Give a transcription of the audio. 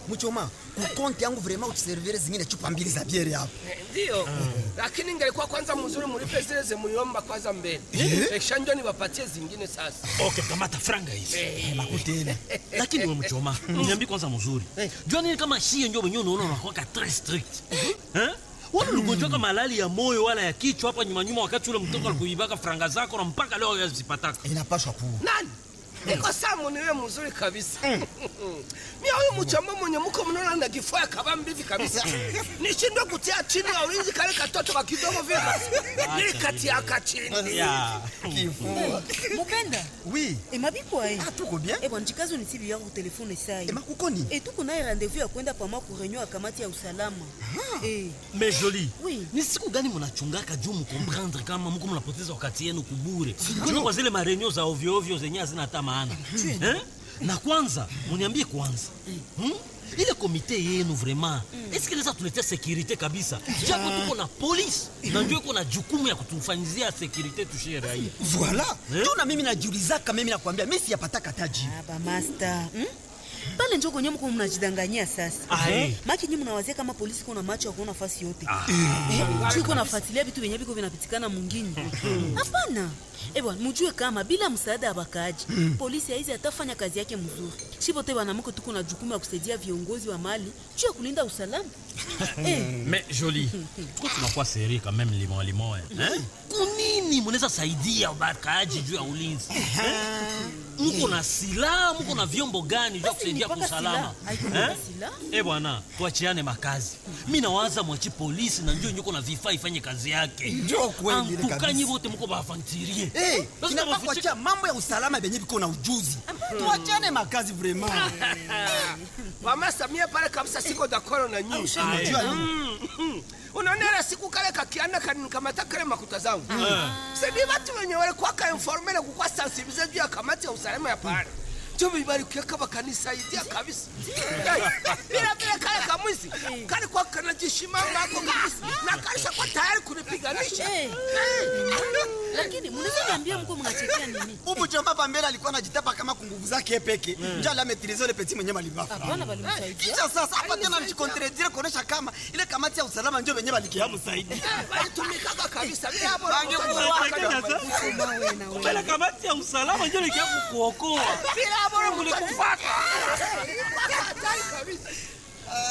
Mchoma, kukonti yangu vraiment utuservire zingine chupa mbili za biere hapo. Ndio, lakini ingelikuwa kwanza mzuri mulipe zile zemuliomba kwanza mbele, kisha ndio niwapatie zingine sasa. Okay, kamata franga hizi. Makutena. Lakini wewe mchoma, niambie kwanza mzuri. Jua nini kama shie ndio wenyewe unaona unakuwa très strict. Eh? Wala uligonjwa kama malali ya moyo wala ya kichwa hapa nyuma nyuma wakati ule mtoto alikuibaka franga zako na mpaka leo yazipataka. Inapaswa kuwa. Nani? Niko samu niwe mzuri kabisa. Mimi huyu mchamba mwenye mko mnaona na kifua kaba mbivi kabisa. Nishindwe kutia chini ya ulinzi kale katoto ka kidogo vile basi. Nilikatia ka chini. Ya. Kifua. mopenda Oui. emabikwa e Ah, tuko bien. ebwa njikazo nisibi yako telefone sai Ema kukoni? e tuko naye rendez-vous ya kwenda pama ku reunion ya kamati ya usalama e Mais joli. Oui. Ni siku gani mnachungaka juu mkomprendre kama mko mnapoteza wakati yenu kubure? Kwani kwa zile marenio za ovyo ovyo zenye hazina hata maana. Eh? Na kwanza, mniambie kwanza. Hmm? Ile komite yenu vraiment, est-ce que inaweza tuletea securite kabisa? Japo tuko na polisi na ndio iko na jukumu ya kutufanyizia securite tushie raia. Voilà. Eh? Tuna mimi najiulizaka mimi nakwambia mimi siyapataka taji. aba master hmm? pale njo kwenye mko mnajidanganyia sasa Ah, eh. maki nyi mnawazia kama polisi kuna macho ya kuona fasi yote Eh, juu iko nafuatilia vitu vyenye viko vinapitikana mwingine hapana ebwa mujue kama bila msaada ya bakaaji polisi haizi atafanya kazi yake mzuri shipote banamko tuko na jukumu ya kusaidia viongozi wa mali juu ya kulinda usalama eh, Mais joli. Kwa tunakuwa seri quand même limon limon. Eh? Kunini mnaweza saidia bakaaji juu ya ulinzi? Eh? Mko na silaha, mko na vyombo gani vya Basi ni kusaidia kwa mpaka usalama? silaha. Haiko mpaka silaha. Eh bwana, tuachiane makazi. Mimi nawaza mwachi polisi na njoo nyuko na vifaa ifanye kazi yake. Njoo kweli ile kabisa. Antukanyi wote mko bafantirie. Eh, Basi inafaa tunawafichika- kuachia mambo ya usalama benye biko na ujuzi. Tuachane makazi vraiment. Mama Samia pale kabisa siko dakoro na nyinyi. Unajua nini? Mm. Unaona ile siku kale kakianda kanikamata kale makuta zangu. Sidi watu wenye walikuwa ka informele kukwa sensibilize juu ya kamati ya usalama ya pale. Juu bibarikia kama kanisaidia kabisa. Bila bila kale kamwisi. Kale kwa kanajishimanga hapo kabisa. Na kaisha kwa tayari kunipiganisha. Eh. lakini mnaweza niambia mko mnachekea nini Ubu chomba pa mbele alikuwa anajitapa kama kunguvu zake yeye peke. Njoo la maîtriser le petit mwenye malibafa. hapana balimsaidia Kisha sasa hapa tena anajikontredire kuonesha kama ile kamati ya usalama ndio wenyewe balikiamu zaidi. Walitumikaga kabisa. Bila hapo Mawe na wewe. Mbele kamati ya usalama ndio nikia kukuokoa. bila hapo mlikufuata. Hatari kabisa.